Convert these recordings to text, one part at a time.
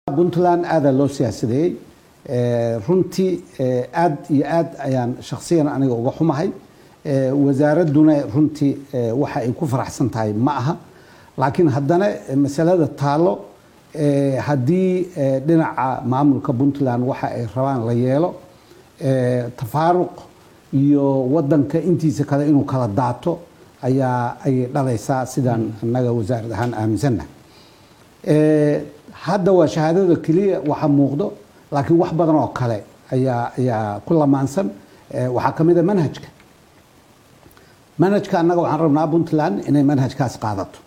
puntland aadaa loo siyaasadeeyey runtii aad iyo aad ayaan shakhsiyan aniga uga xumahay wasaaradduna runtii waxa ay ku faraxsan tahay ma aha laakiin haddana masalada taalo haddii dhinaca maamulka puntland waxa ay rabaan la yeelo tafaaruq iyo wadanka intiisa kale inuu kala daato ayaa ayay dhalaysaa sidaan annaga wasaarad ahaan aaminsannahay hadda waa shahaadada keliya waxa muuqdo laakiin wax badan oo kale ayaa ayaa ku lamaansan waxaa ka mid a manhajka manhajka annaga waxaan rabnaa puntland inay manhajkaas qaadato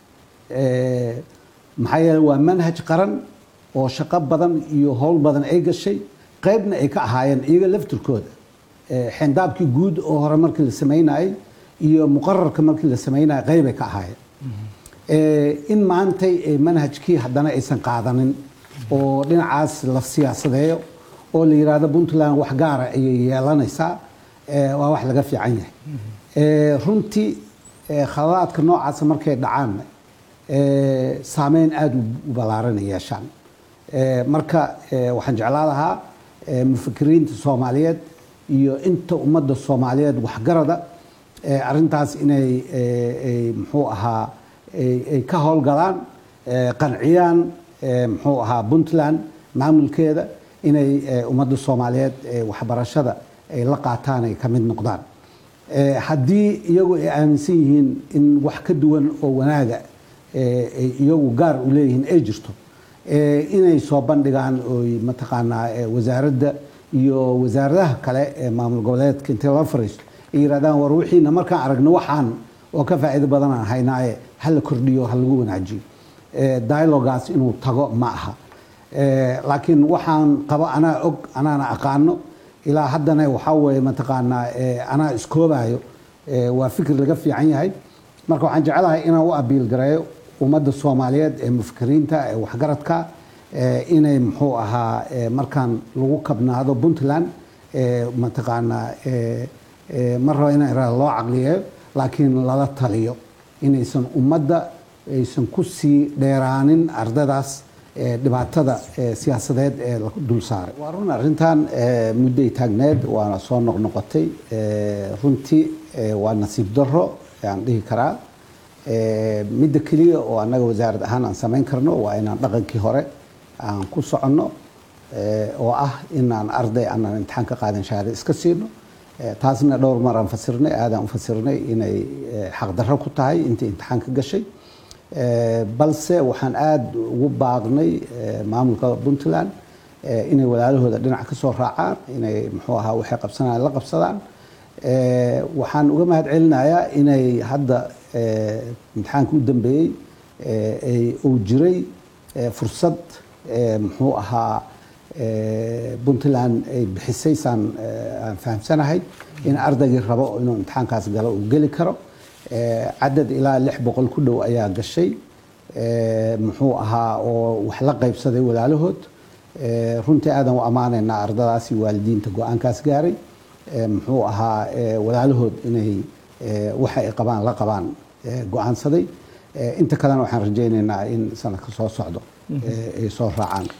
maxaa yeele waa manhaj qaran oo shaqo badan iyo howl badan ay gashay qaybna ay ka ahaayeen iyaga laftirkooda xendaabkii guud oo hore markii la samaynayay iyo muqararka markii la samaynayay qaybay ka ahaayeen in maantay manhajkii haddana aysan qaadanin oo dhinacaas la siyaasadeeyo oo la yidhaahdo puntland wax gaara ayay yeelanaysaa waa wax laga fiican yahay runtii khaladaadka noocaasa markay dhacaan saameyn aada u ballaaranay yeeshaan marka waxaan jeclaa lahaa mufakiriinta soomaaliyeed iyo inta ummadda soomaaliyeed waxgarada arintaas inay muxuu ahaa ay ka howlgalaan qanciyaan muxuu ahaa puntland maamulkeeda inay ummadda soomaaliyeed waxbarashada ay la qaataan ay ka mid noqdaan haddii iyagu ay aaminsan yihiin in wax ka duwan oo wanaaga ay iyagu gaar u leeyihiin ay jirto inay soo bandhigaan oy mataqaanaa wasaaradda iyo wasaaradaha kale ee maamul goboleedka intay la fariisto ay yidhahdaan war wixiina markaan aragno waxaan oo ka faa'iido badanaan haynaaye ha la kordhiyo ha lagu wanaajiyo dialogaas inuu tago ma aha laakiin waxaan qabo anaa og anaana aqaano ilaa haddana waxaa weeye mataqaanaa anaa iskoobayo waa fikir laga fiican yahay marka waxaan jecelahay inaan u abiil gareeyo ummadda soomaaliyeed ee mufakiriinta ee waxgaradka inay muxuu ahaa markaan lagu kabnaado puntland mataqaanaa mar raba in loo caqliyeeyo laakiin lala taliyo inaysan ummadda aysan ku sii dheeraanin ardadaas dhibaatada siyaasadeed ee la dul saaray waa run arrintan mudday taagneed waana soo noqnoqotay runtii waa nasiib darro aan dhihi karaa midda keliya oo annaga wasaarad ahaan aan samayn karno waa inaan dhaqankii hore aan ku soconno oo ah inaan arday aanan imtixaan ka qaadan shahaada iska siino taasna dhowr mar aan fasirnay aadaan u fasirnay inay xaqdarro ku tahay intii imtixaan ka gashay balse waxaan aada ugu baaqnay maamulka puntland inay walaalahooda dhinac ka soo raacaan inay muxuu ahaa waxay qabsanayaan la qabsadaan waxaan uga mahad celinayaa inay hadda imtixaanka u dambeeyey uu jiray fursad muxuu ahaa puntland ay bixisay saan aan fahamsanahay in ardaygii rabo inuu imtixaankaas galo uu geli karo cadad ilaa lix boqol ku dhow ayaa gashay muxuu ahaa oo wax la qaybsaday walaalahood runtii aadan u ammaanaynaa ardadaasi waalidiinta go-aankaas gaaray muxuu ahaa walaalahood inay waxa ay qabaan la qabaan go-aansaday inta kalena waxaan rajaynaynaa in sanadka soo socdo ay soo raacaan